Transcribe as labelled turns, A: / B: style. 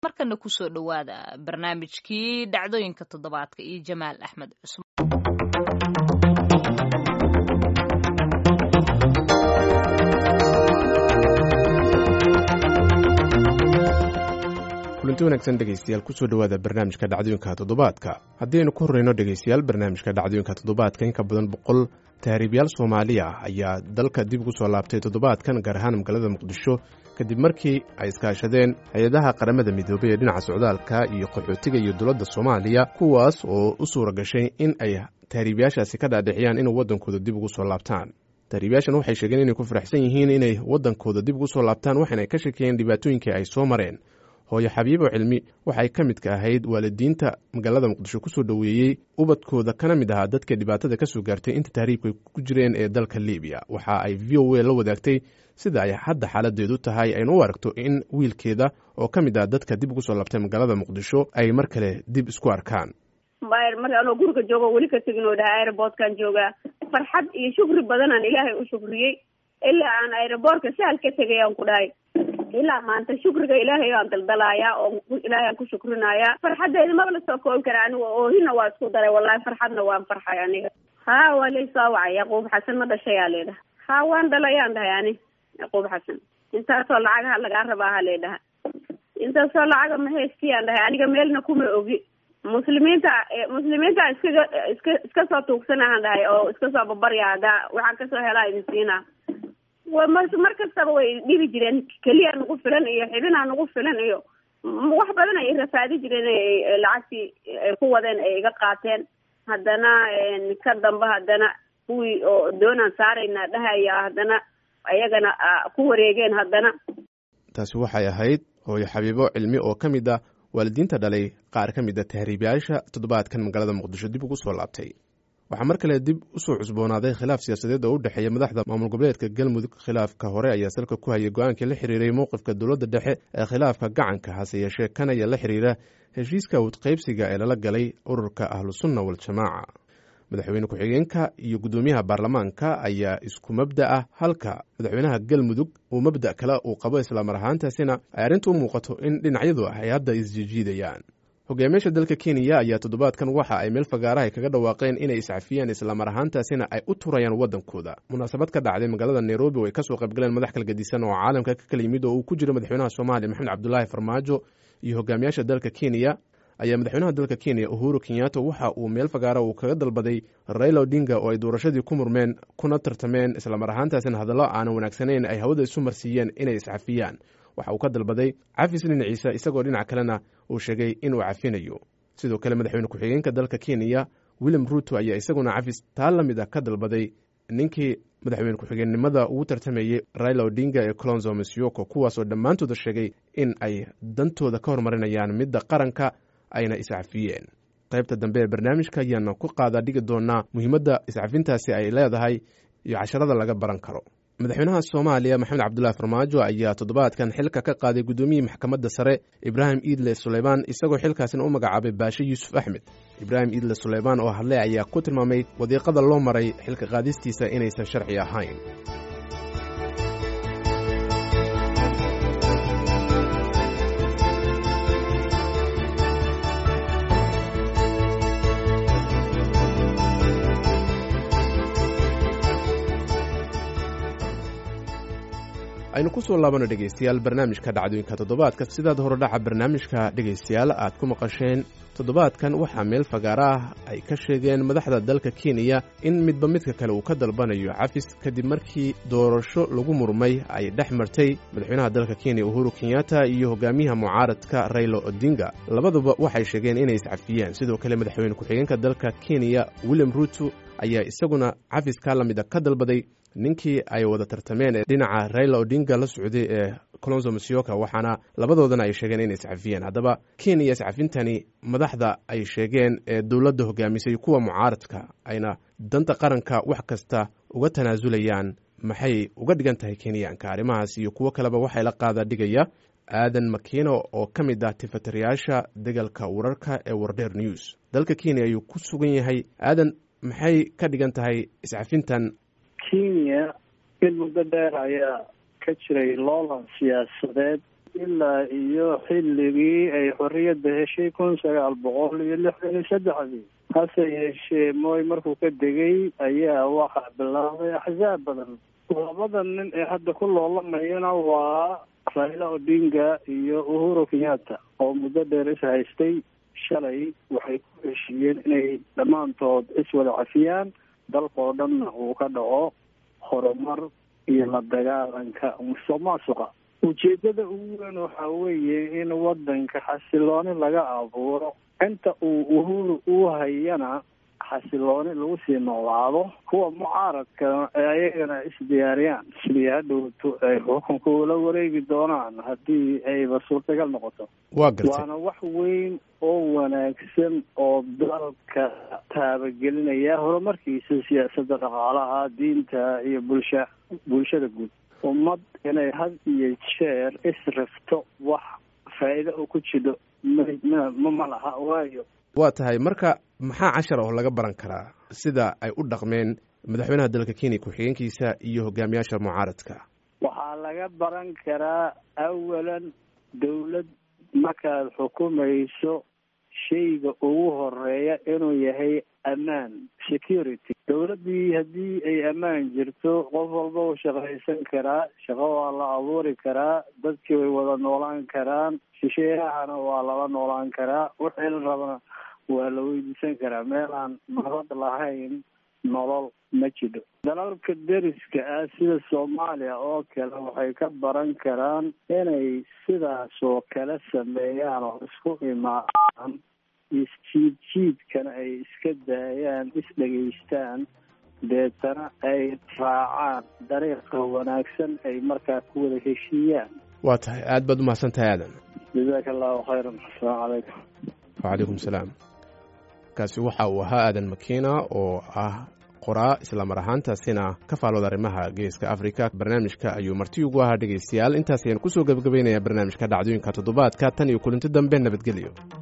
A: markana kusoo dhowaada barnaamijkii dhacdooyinka toddobaadka iyo jamaal axmed cusman
B: kulanti wanaagsan dhegaystayaal kusoo dhowaada barnaamijka dhacdooyinka toddobaadka haddii aynu ku horreyno dhegaystayaal barnaamijka dhacdooyinka toddobaadka in ka badan boqol tahriibyaal soomaaliya ayaa dalka dib ugu soo laabtay toddobaadkan gaar ahaan magaalada muqdisho kadib markii ay iskaashadeen hay-adaha qaramada midoobay ee dhinaca socdaalka iyo qaxootiga iyo dowladda soomaaliya kuwaas oo u suura gashay in ay tahriibyaashaasi ka dhaadhiciyaan inay waddankooda dib ugu soo laabtaan tahriibyaashan waxay sheegeen inay ku faraxsan yihiin inay waddankooda dib ugu soo laabtaan waxaana ay ka shekeeyeen dhibaatooyinkii ay soo mareen hooyo xabiibo cilmi waxay ka midka ahayd waalidiinta magaalada muqdisho kusoo dhoweeyey ubadkooda kana mid ahaa dadka dhibaatada ka soo gaartay inta tahriibka ku jireen ee dalka libiya waxa ay v o a la wadaagtay sida ay hadda xaaladeedu tahay aynu u aragto in wiilkeeda oo ka mid ah dadka dib ugu soo laabtay magaalada muqdisho ay mar kale dib isku arkaan
C: mar anoo guriga joogo weli ka tegin oo dhahay aerobortkan joogaa farxad iyo shukri badanaan ilaahay u shukriyey ilaa aan aerobortka sahal ka tegay aan ku dhahay ilaa maanta shukriga ilaahay aan daldalaayaa oo ilaahay aan ku shukrinayaa farxaddeeda maba la soo koobi kara aniga oohina waa isku daray wallahi farxadna waan farxay aniga ha waa laysoo wacay yaquub xasan ma dhashayaa leedhaha ha waan dhalayaan dhahay ani yaquub xasan intaasoo lacagaha lagaa rabaa ha leedhaha intaasoo lacaga ma heystiyaan dhahay aniga meelna kuma ogi muslimiinta muslimiinta iskaga iska iska soo tuugsanahan dhahay oo iska soo babarya haddaa waxaan kasoo helaa idin siinaa mar kastaba way dhibi jireen keliya nagu filan iyo xibinaa nagu filan iyo wax badan ay rafaadi jireen lacagtii ay ku wadeen ay iga qaateen haddana ka damba haddana kuwii oo doonaan saarayna dhahaya haddana ayagana ku wareegeen haddana
B: taasi waxay ahayd hooyo xabiibo cilmi oo ka mid ah waalidiinta dhalay qaar ka mid a tahriibyaasha toddobaadkan magaalada muqdisho dib ugu soo laabtay waxaa mar kale dib usoo cusboonaaday khilaaf siyaasadeed oo u dhexeeya madaxda maamul goboleedka galmudug khilaafka hore ayaa salka ku hayay go-aankii la xiriiray mowqifka dowladda dhexe ee khilaafka gacanka hase yeeshee kanaya la xiriira heshiiska awdqaybsiga ee lala galay ururka ahlusunna waljamaaca madaxweyne ku-xigeenka iyo guddoomiyaha baarlamaanka ayaa isku mabda ah halka madaxweynaha galmudug uu mabda kale uu qabo islaamar ahaantaasina ay arrintu u muuqato in dhinacyadu ay hadda isjijiidayaan hogaamiyaasha dalka kenya ayaa toddobaadkan waxa ay meel fagaaraha kaga dhawaaqeen inay iscafiyaan islaamar ahaantaasina ay u turayaan waddankooda munaasabad ka dhacday magaalada nairobi oo ay kasoo qaybgaleen madax kala gedisan oo caalamka ka kala yimid oo uu ku jiro madaxweynaha soomaaliya maxamed cabdulaahi farmaajo iyo hogaamiyaasha dalka kenya ayaa madaxweynaha dalka kenya uhuru kenyatta waxa uu meel fagaara uu kaga dalbaday raila odinga oo ay doorashadii ku murmeen kuna tartameen islamar ahaantaasina hadallo aanan wanaagsanayn ay hawada isu marsiiyeen inay iscafiyaan waxa uu ka dalbaday cafis dhinaciisa isagoo dhinac kalena uu sheegay inuu cafinayo sidoo kale madaxweyne ku-xigeenka dalka kenya william ruto ayaa isaguna cafis taa la mid a ka dalbaday ninkii madaxweyne ku-xigeennimada ugu tartamayey raila odinga ee colonzo masioko kuwaasoo dhammaantooda sheegay in ay dantooda ka hormarinayaan midda qaranka ayna iscafiyeen qaybta dambe ee barnaamijka ayaana ku qaadaa dhigi doonaa muhiimadda iscafintaasi ay leedahay iyo casharada laga baran karo madaxweynaha soomaaliya maxamed cabdulaahi farmaajo ayaa toddobaadkan xilka ka qaaday guddoomiyihii maxkamadda sare ibraahim iidle suleymaan isagoo xilkaasina u magacaabay baashe yuusuf axmed ibraahim iidle suleymaan oo hadlay ayaa ku tilmaamay wadiiqada loo maray xilka qaadistiisa inaysan sharci ahayn aynu ku soo laabano dhegaystayaal barnaamijka dhacdooyinka toddobaadka sidaad horodhaca barnaamijka dhegaystayaal aad ku maqasheen toddobaadkan waxaa meel fagaara ah ay ka sheegeen madaxda dalka kenya in midba midka kale uu ka dalbanayo cafis kadib markii doorasho lagu murmay ay dhex martay madaxweynaha dalka kenya uhuru kenyatta iyo hogaamiyaha mucaaradka raila odinga labaduba waxay sheegeen inay iscafiyeen sidoo kale madaxweyne ku-xigeenka dalka kenya william ruto ayaa isaguna cafiskaa la mida ka dalbaday ninkii ay wada tartameen ee dhinaca raila odinga la socday ee colonzo masioka waxaana labadoodana ay sheegeen inay iscafiyeen haddaba kenya iscafintani madaxda ay sheegeen ee dowladda hogaamisay kuwa mucaaradka ayna danta qaranka wax kasta uga tanaasulayaan maxay uga dhigan tahay kenyaanka arrimahaas iyo kuwo kaleba waxay la qaada dhigaya aadan makiino oo ka mid ah tifatirayaasha degalka wararka ee wardheer news dalka kenya ayuu ku sugan yahay aadan maxay ka dhigan tahay iscafintan
D: kenya mid muddo dheer ayaa ka jiray loolan siyaasadeed ilaa iyo xilligii ay xorriyadda heshay kun sagaal boqol iyo lixdan iyo saddexdii hase yeeshee mooy markuu ka degay ayaa waxaa bilaabay axsaab badan labada nin ee hadda ku loolamayana waa raila odinga iyo uhuru kenyatta oo muddo dheer is haystay shalay waxay ku heshiiyeen inay dhammaantood iswada cafiyaan dalkao dhanna uu ka dhaco horumar iyo la dagaalanka musuq maasuqa ujeedada ugu weyn waxaa weeye in wadanka xasilooni laga abuuro inta uu uhuru uu hayana xasilooni lagu sii noolaado kuwa mucaaradka ayagana isdiyaariyaan sidii hadhowto ay xukunka ula wareegi doonaan haddii ayba suurtagal noqoto
B: waa gartay
D: waana wax weyn oo wanaagsan oo dalka taabagelinaya horumarkiisa siyaasadda dhaqaalaha diinta iyo bulsha bulshada guud ummad inay had iyo jeer israfto wax faa'iido oo ku jiro ma ma laha waayo
B: waa tahay marka maxaa cashar oo laga baran karaa sida ay u dhaqmeen madaxweynaha dalka kenya ku-xigeenkiisa iyo hogaamiyaasha mucaaradka
D: waxaa laga baran karaa awalan dawlad markaad xukumayso shayga ugu horeeya inuu yahay ammaan security dawladdii haddii ay ammaan jirto qof walba uu shaqaysan karaa shaqo waa la abuuri karaa dadkii way wada noolaan karaan shisheeyahana waa lala noolaan karaa wixii la rabana waa la weydiisan karaa meel aan nabad lahayn nolol ma jiro dalalka deriska ah sida soomaaliya oo kale waxay ka baran karaan inay sidaas oo kale sameeyaan oo isku imaadaan isjiid jiidkana ay iska daayaan isdhegaystaan deetana ay raacaan dariiqa wanaagsan ay markaa ku wada heshiiyaan
B: waa tahay aad baad umahadsan tahay aadan
D: jazaaka allahu khayran asalaamu calaykum
B: wacalaykum salaam kaasi waxa uu ahaa aadan makiina oo ah qoraa islamar ahaantaasina ka faalooda arrimaha geeska afrika barnaamijka ayuu marti ugu ahaa dhegaystayaal intaas ayaan kusoo gebagabaynayaa barnaamijka dhacdooyinka toddobaadka tan iyo kulinti dambe nabadgelyo